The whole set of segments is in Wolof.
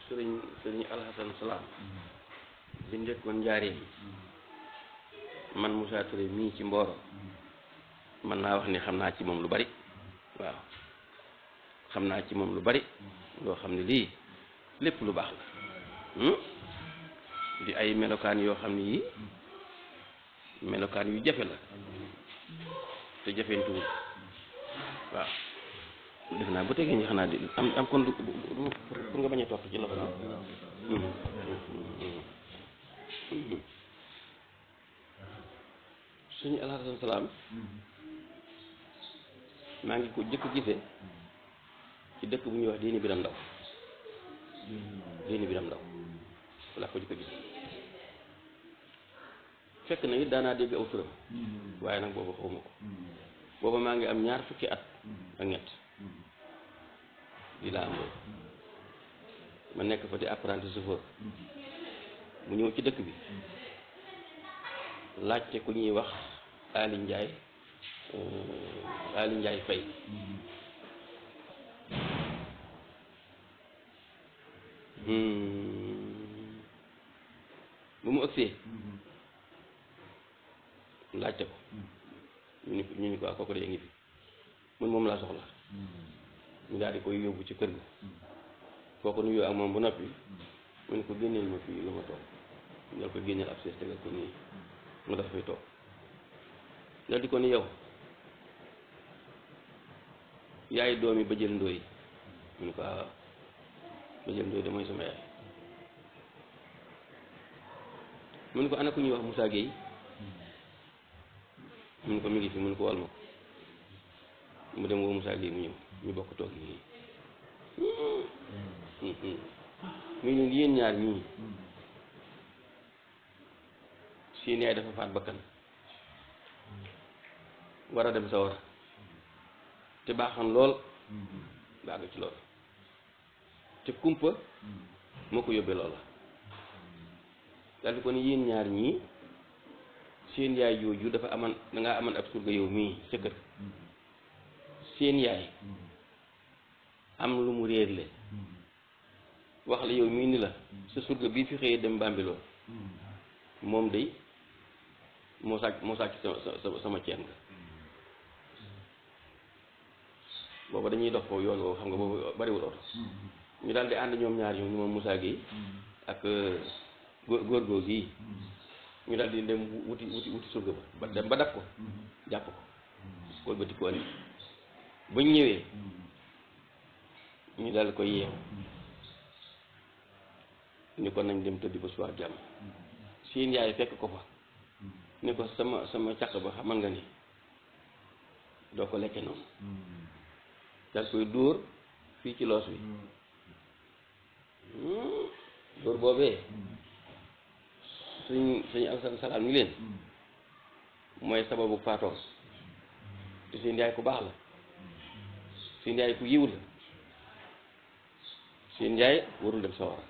sëriñ sëriñ alhasan salaam bi njëkkoon njaaree man Moussa Touré mii ci Mboro man naa wax ni xam naa ci moom lu bari waaw xam naa ci moom lu bari loo xam ne lii lépp lu baax la di ay melokaan yoo xam ne yii melokaan yu jafe la te jafeentuwul waaw def naa bu tegee ñi xanaa di am am kon du du pour nga bañ a topp ci loxo bi suñu alxasan salaam maa ngi ko jëkk gisee ci dëkk bu ñuy wax diini biram ndaw diini biram ndaw walla ko jëkk gis fekk na it daanaa dégg aw turam waaye nag booba xawma ko booba maa ngi am ñaar fukki at ak ñett di laa am loolu ma nekk fa di apprenti chauffeur mu ñëw ci dëkk bi laajte ku ñuy wax Ali Njaay Ali Njaay Fay bu mu ëgsee laajte ko ñu ni ñu ni ko kooku de ngi fi mun moom laa soxla ñu daal di koy yóbbu ci kër ga kooku nuyoo ak moom bu noppi mu ne ko génneel ma fii lu ma toog ñu dal ko génneel ab sees tegal ko nii mu dafa fay toog dal di ko ni yow yaay doomi ba jël ndóoy mu ne ko ah ba jël ndóoy de mooy sama yaay mu ne ko ana ku ñuy wax Moussa Gueye mu ne ko mi ngi fi mu ne ko wal ma ko mu dem woo Moussa Gueye mu ñëw ñu bokk toog nii muy leen yéen ñaar ñii seen yaay dafa faat bakkan war a dem sa war te baaxoon lool baaga ci lool te kumpa moo ko yóbbee loola daal di ko ne yéen ñaar ñii seen yaay jooju dafa aman dangaa aman ab surga yow mii sa kër seen yaay am lu mu réerle wax la yow mii ni la sa surga bii fi xëyee dem Bambilor moom day moo sàcc moo sàcc sama sama ceen nga booba dañuy dox ko yoon woowu xam nga boobu bariwul oto ñu daal di ànd ñoom ñaar ñoom ñu moom Moussa Gueye ak góor góor góor gii ñu daal di dem wuti wuti wuti surga ba ba dem ba dab ko jàpp ko koy ba ko andi ba ñu ñëwee ñu daal koy yeew ni ko nañ dem tëddi ba suwaat jàmm seen yaay fekk ko fa ni ko sama sama caq ba xamal nga ni doo ko lekke noonu dal koy dóor fii ci loos wi dóor boobee suñ suñu alsan salaam ni leen mooy sababu faatoo te seen yaay ku baax la seen yaay ku yiw la seen yaay warul dem sawara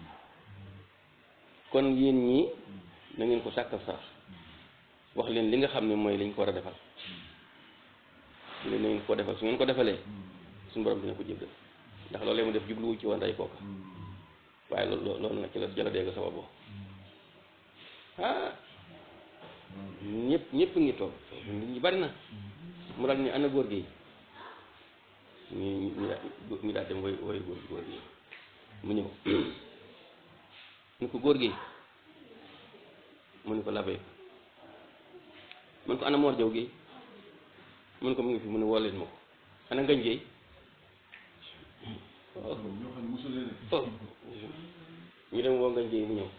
kon yéen ñii na ngeen ko sàkkal sax wax leen li nga xam ne mooy liñ ko war a defal leen na ngeen ko defal su ngeen ko defalee suñu borom dina ko jéggal ndax loolu mu def jubluwu ci woon rey kooka waaye loolu loolu nag ci la jëla dégg sababu ah ñëpp ñëpp ngi toog nit ñi bari na mu daal ni ana góor gi ñu ñu ñu daal dem woy woy góor góor gi mu ñëw mu ko góor gi mu ne ko labee mu ne ko ana moor jaw gi mu ne ko mu ngi fi mu ne woo leen ma ko ana ngañ géey ñu dem woo ngañ géey mu ñëw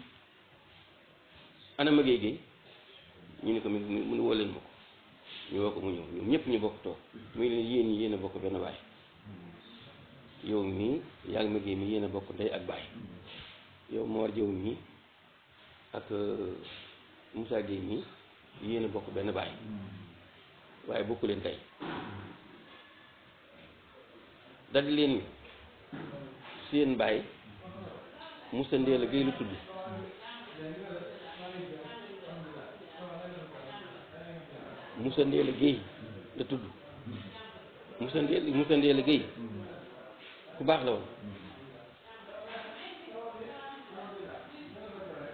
ana ma géey géey ñu ne ko mu mu ne woo leen ma ko ñu woo ko mu ñëw ñoom ñëpp ñu bokk toog muy leen yéen ñi yéen a bokk benn baay yow mii yaa ngi ma géey mi yéen a bokk ndey ak baay yow Mor Jëw mii ak Moussa Gueye mii yéen a bokk benn baay waaye bokku leen tey daldi leen ni seen baay Moussa Ndéela Gueye lu tudd Moussa Ndéela Gueye la tudd Moussa Ndéela Moussa Ndéela Gueye ku baax la woon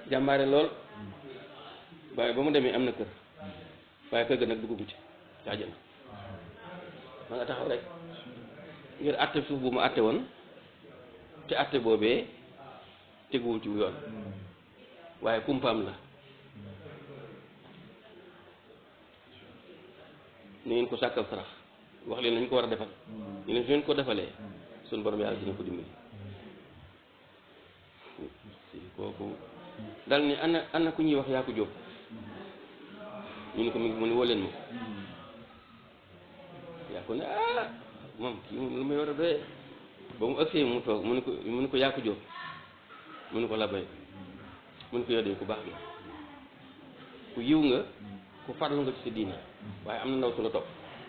jàmbaare lool waaye ba mu demee am na kër waaye kër ga nag duggagu ci ci àjjana ma nga taxaw rek ngir àtte suuf bu mu àtte woon te àtte boobee teguwul ci yoon waaye kumpaam la ni ngeen ko sàkkal sarax wax leen lañ ko war a defal ñu leen su ngeen ko defalee suñu borom yàlla dina ko dimbali si kooku dal ni ana ana ku ñuy wax yaa ko jóob ñu ne ko mi ngi mu ne woo leen ma yaa ko ne ah moom kii moom lu may war a doyee ba mu ëgsee mu toog mu ne ko mu ne ko yaa ko jóob mu ne ko labay mu ne ko yow de ku baax nga ku yiw nga ku farlu nga ci sa diine waaye am na ndaw su la topp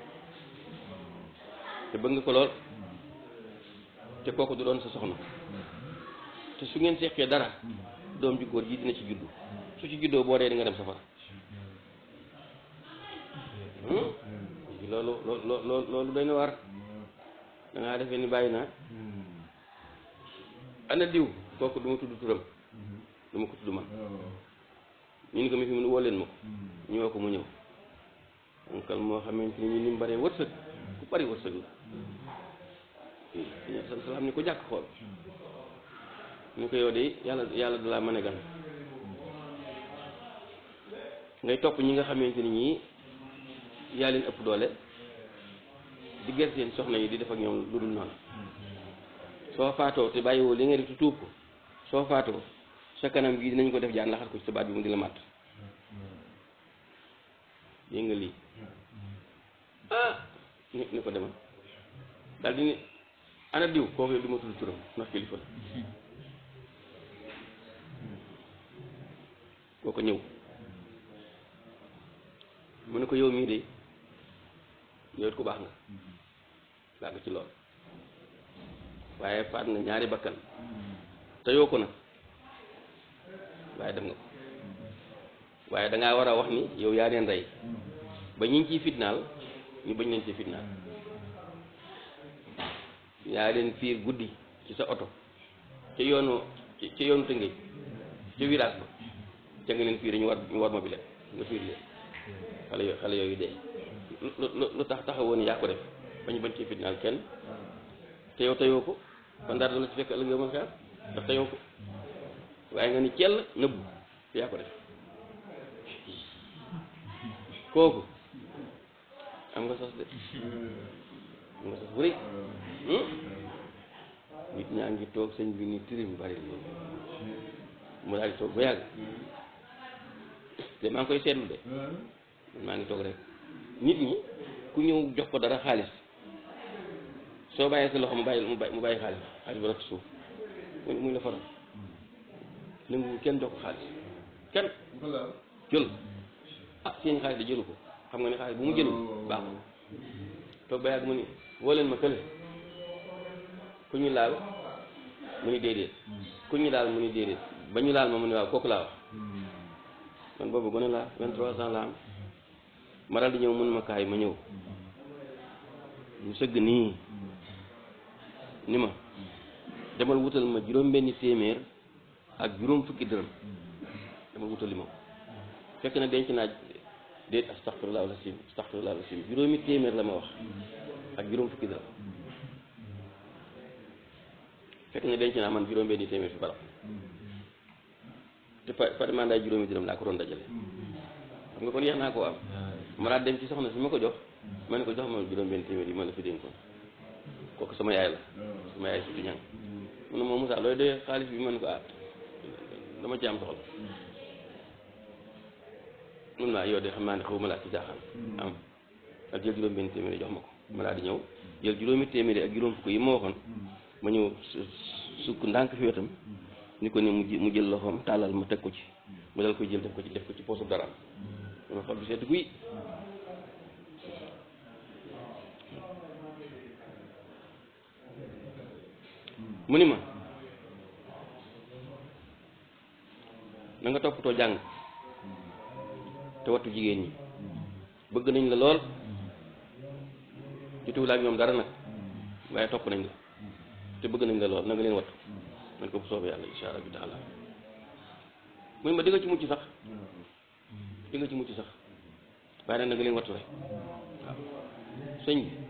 te bëgg nga ko lool te kooku du doon sa soxna te su ngeen seqee dara doom ju góor ji dina ci juddu su ci juddoo boo dee di nga dem safara loolu loolu loolu doy na war da ngaa defee ni bàyyi naa ana diw kooku du ma tudd turam du ma ko tudd man ñu ni ko mi fi mu ne woo leen ma ko ñu woo ko mu ñëw onkal moo xamante ni ñu ni mu bëree wërsëg ku bari wërsëg la sa salaam ni ko jàkk xool ni ko yow de yàlla yàlla dalaa mën a gan ngay topp ñi nga xamante ni ñii yaa leen ëpp doole di ger seen soxna yi di def ak ñoom lu dul noonu soo faatoo te bàyyiwoo li nga def te tuub ko soo faatoo sa kanam gi dinañ ko def jaan laxat ko ci sa baat bi mu di la màtt dégg nga lii ah ni ni ko demal daal di ne ana diw kooku du ma tudd turam ndax kilifa la kooku ñëw mu ne ko yow mii de yow it ku baax nga laa nga ci lool waaye faat nga ñaari bakkan te yoo ko nag waaye dem nga ko waaye dangaa war a wax ni yow yaa leen rey ba ñu ngi ciy fitnaal ñu bañ leen ci fitnaal yaa leen fiir guddi ci sa oto ca yoonu ca yoonu tëngéej ca village ba ca nga leen fiir ñu war ñu war ma bi leen nga fiir leen xale yo xale yooyu dee lu lu lu tax taxawoo ni yaa ko def bañ bañ ci fitnaal kenn te yow teyoo ko kon daal du la ci fekk ëllëg yow ma xeer ndax teyoo ko waaye nga ni cell nëbbu te yaa ko def kooku am nga sos de am nga sos bu rëy nit ñaa ngi toog sëñ bi ni tirim bari loolu mu daal di toog ba yàgg te maa ngi koy seetlu de man maa ngi toog rek nit ñi ku ñëw jox ko dara xaalis soo bàyyee sa loxo mu bàyyi mu bàyyi mu bàyyi xaalis xaalis ba rot suuf mu muy la faral nangu kenn jox ko xaalis kenn jël ah seen xaalis da jëlu ko xam nga ne xaalis bu mu jëlul baaxul toog ba yàgg mu ni woo leen ma kële ku ñu laal mu ni déedéet ku ñu laal mu ni déedéet ba ñu laal ma mu ni waaw kooku laa wax man boobu gone laa vingt-trois ans la am ma daal di ñëw mun ma kaay ma ñëw mu sëgg nii ni ma demal wutal ma juróom benni téeméer ak juróom fukki dërëm demal wutal li ma fekk na denc naa déet astaxfirullah alasim astaxfirullah alasim juróomi téeméer la ma wax ak juróom fukki dërëm fekk na denc naa man juróom benni téeméer fi barab te pa par mandat juróomi dërëm laa ko doon dajale xam nga kon yeex naa koo am ma daal dem ci soxna si ma ko jox ma ne ko jox ma juróom benn téeméer yi ma la fi dénkoon kooku sama yaay la sama yaay surtout ñang mu ne moom Moussa looy doyee xaalis bi ma ne ko ah dama ci am soxla mun naa yow de xam naa ne xaw ma laa ci jaaxaan am ak jël juróom benn téeméer jox ma ko ma daal di ñëw jël juróomi téeméer ak juróom fukk yi ma waxoon ma ñëw sukk ndànk fi wetam ni ko ni mu jël loxoom tàllal ma teg ko ci ma dal koy jël def ko ci def ko ci poosu dara dama xol bi seet guy mu ni ma na nga toppatoo jàng te wattu jigéen ñi bëgg nañ la lool jotuwul ak ñoom dara nag waaye topp nañ la te bëgg nañ la lool na nga leen wattu man ko bu soobee yàlla insha allah bi taala mu ne ma di nga ci mucc sax di nga ci mucc sax waaye nag na nga leen wattu rek waaw sëñ bi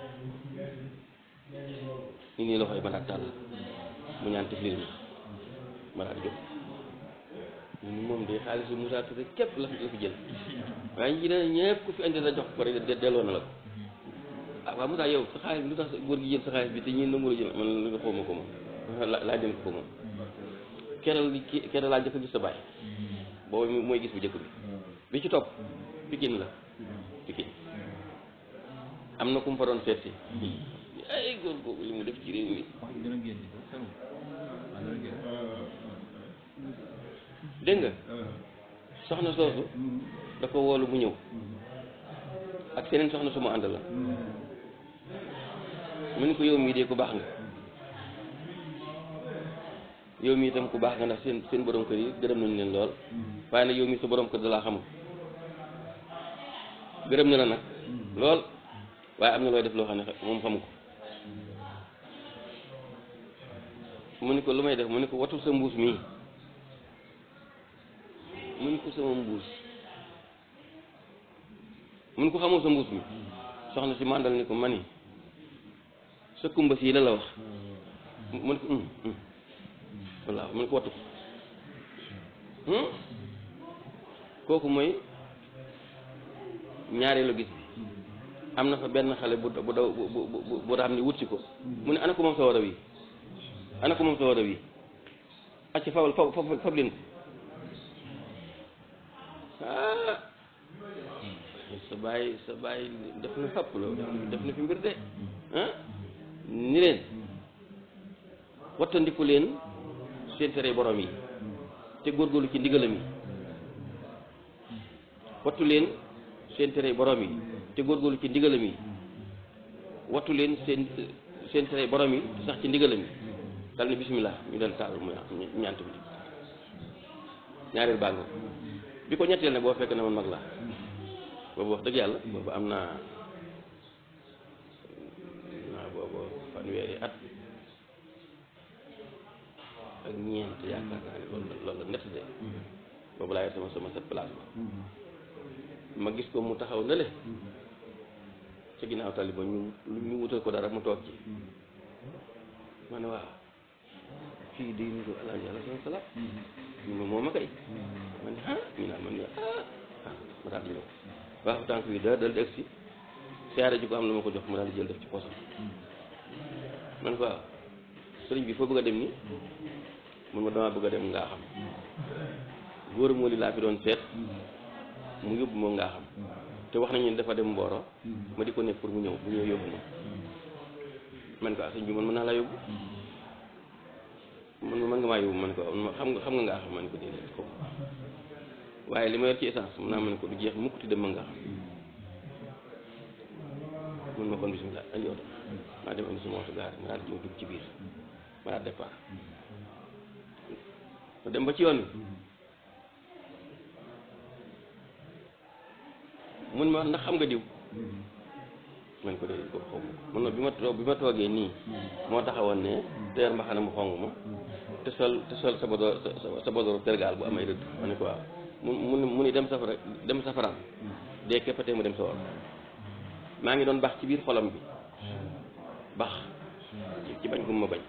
ñu nii loxoy ma daal tàll mu ñaan tiflir mi ma daal jóg ñun moom de xaalisu Moussa Touré képp la fi la fi jël waaye ñi ne ñëpp ku fi indi la jox ko rek de- delloo na la ko ah waaw Moussa yow sa xaalis bi lu tax sa góor gi jël sa xaalis bi te ñi nangu la jël man la nga xawma ko moom la laa dem ko moom keral li ki keral laa njëkk a gis sa baay boobu mooy gis bu njëkk bi bi ci topp Pikine la Pikine am na ku mu fa doon seet si ay góor googu li mu def ci réew mi wax ji dana génn ko sëñ bi waaw dana génn. dégg nga soxna soosu da ko woolu mu ñëw ak seneen soxna su ma ànd la mu ni ko yow mii de ku baax nga yow mii itam ku baax nga ndax seen seen borom kër yi gërëm nañ leen lool waaye nag yow mii sa borom kër da laa xamul gërëm na la nag lool waaye am na looy def loo xam ne moom xamu ko mu ni ko lu may def mu ni ko watul sa mbuus mii mu ni ko sama mbuus mu ni ko xamoo sa mbuus mi soxna si màndal ni ko mani sa kumba sii la la wax mu ni ko hum hum walla mu ni ko wattu ko hum kooku mooy ñaareelu gis bi am na fa benn xale bu bu daw bu bu bu bu raam ni wut si ko mu ne ana ko moom sa war a wi ana ko moom sa war a wi acca fawal faw faw fab leen ko ah sa bàyyi sa bàyyi def na xapp loolu def na fi mbir de ah ni leen wattandiku leen seen tere borom yi te góorgóorlu ci ndigalam yi wattu leen seen tere borom yi te góorgóorlu ci ndigalam yi wattu leen seen seen tere borom yi te sax ci ndigalam yi dal ni bismillah ñu dal taal mu ñaant bi ñaareel baa nga bi ko ñetteel ne boo fekk na man mag la boobu wax dëgg yàlla boobu am naa naa boobu fanweeri at ak ñeent yaakaar naa ne loolu loolu la nett de boobu laa yor sama sama set place ba ma gis ko mu taxaw na le ci ginnaaw tali ba ñu ñu wutal ko dara mu toog ci ma ne waaw fii di ñu ko alaaji àlla sama salaat ñu ma moom a kay ma ne ah ñu naan man ah ah ma daal di ñëw waaw tànk bi da dal di egsi siyaare ji ko am lu ma ko jox mu daal di jël def ci poosam man ko waaw sëriñ bi foo bëgg a dem ni mun ma damaa bëgg a dem ngaa xam góor moo li laa fi doon seet mu yóbbu ma ngaa xam te wax nañu ne dafa dem Mboro ma di ko nekk pour mu ñëw bu ñëw yóbbu ma man ko ah sëñ bi man mën naa laa yóbbu man man nga maa yóbbu man ko xam nga xam nga ngaa xam man ko déedéet ko waaye li ma yor ci essence mun naa man ko du jeex mukk ti dem ma ngaa xam mun ma kon bismillah andi oto maa dem indi sama oto gaar ma daal di ñëw dugg ci biir ma daal départ ma dem ba ci yoon wi mun ma ndax xam nga diw man ko déedéet ko xaw ma mun ma bi ma toog bi ma toogee nii moo taxawoon ne teer mbaxana mu xong ma te sol te sol sa bodo sa bodoru tergaal bu amay rëdd ma ne ko waaw mu mu mu ni dem safara dem safaraan dee képpatee mu dem sa war maa ngi doon bax ci biir xolam bi bax ci bañ gum ma bañ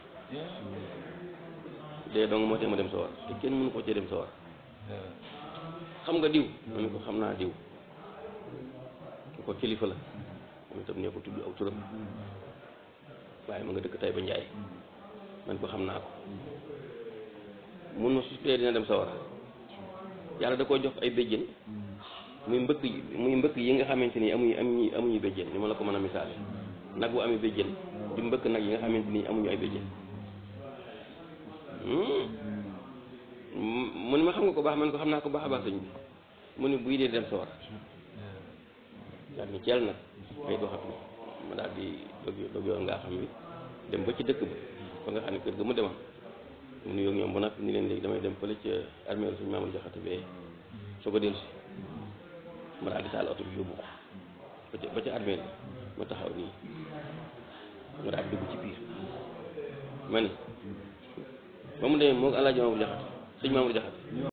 dee dong moo tee mu dem sa war te kenn mënu ko cee dem sa war xam nga diw ma ne ko xam naa diw ko kilifa la moom itam nee ko tudd aw turam waaye ma nga dëkk tay ba njaay man ko xam naa ko mun ma suspee dina dem sawara yàlla da koo jox ay béjjén muy mbëkk yi muy mbëkk yi nga xamante ni amuñu amuñu amuñu béjjén ni ma la ko mën a misaale nag bu amee béjjén di mbëkk nag yi nga xamante ni amuñu ay béjjén mu ni ma xam nga ko baax man ko xam naa ko baax a baax sëñ bi mu ni buy dee dem sawara daal ni ceel nag ay doxatu ma daal di dog dog yoon ngaa xam bi dem ba ci dëkk ba ba nga xam ne kër ga mu demoon mu nuyoo ñoom ba nag ni leen léegi damay dem fële ca armée suñu maamul jaxate bee soo ko dellu si ma daal di taal oto bi yóbbu ko ba ca ba ca armée la ma taxaw nii ma daal di dugg ci biir ma ni ba mu demee moo ko alaaji maamul jaxate sëñ maamul jaxate